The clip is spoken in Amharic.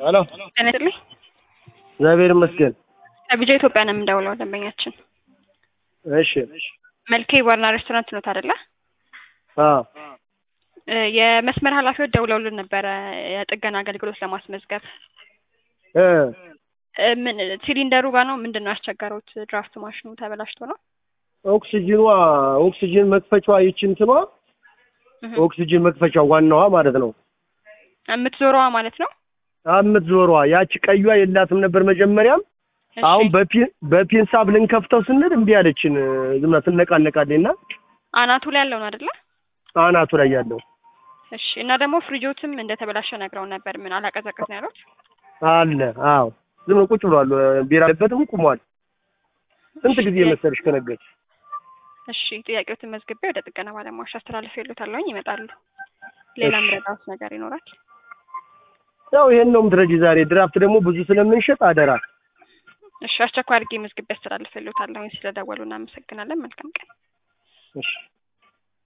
ሄሎ ጤና ይስጥልኝ። እግዚአብሔር ይመስገን። ከቢጃ ኢትዮጵያ ነው የምንደውለው ደንበኛችን እሺ መልኬ ባርና ሬስቶራንት ኖት አይደለ? አ እ የመስመር ኃላፊዎች ደውለውልን ነበረ የጥገና አገልግሎት ለማስመዝገብ እ እ ምን ሲሊንደሩ ጋር ነው ምንድን ነው ያስቸገሩት? ድራፍት ማሽኑ ተበላሽቶ ነው? ኦክሲጅኗ ኦክሲጅን መክፈቻዋ ይቺ እንትኗ እህ ኦክሲጅን መክፈቻው ዋናዋ ማለት ነው የምትዞረዋ ማለት ነው? የምትዞሯ ያቺ ቀዩዋ የላትም ነበር መጀመሪያም። እሺ አሁን በፒን በፒንሳብ ልንከፍተው ስንል እምቢ አለችን። ዝም ብላ ትነቃነቃለች እና አናቱ ላይ ያለው ነው አይደለ? አናቱ ላይ ያለው እሺ እና ደግሞ ፍሪጆትም እንደተበላሸ ነግረው ነበር። ምን አላቀዘቀዝ ነው ያሉት? አለ። አዎ ዝም ብሎ ቁጭ ብሏል። ቢራ ያለበትም ቁሟል። ስንት ጊዜ መሰለሽ ከነገች እሺ ጥያቄዎትን መዝግቤ ወደ ጥገና ባለሙያዎች አስተላልፍ ይሉታለሁኝ ይመጣሉ። ሌላ እሺ። ምረዳት ነገር ይኖራል? ያው ይሄን ነው የምትረጂ ዛሬ። ድራፍት ደግሞ ብዙ ስለምንሸጥ አደራ። እሺ አስቸኳይ አድርጌ መዝግቤ አስተላልፍ ይሉታለሁኝ። ስለደወሉ እናመሰግናለን። መልካም ቀን። እሺ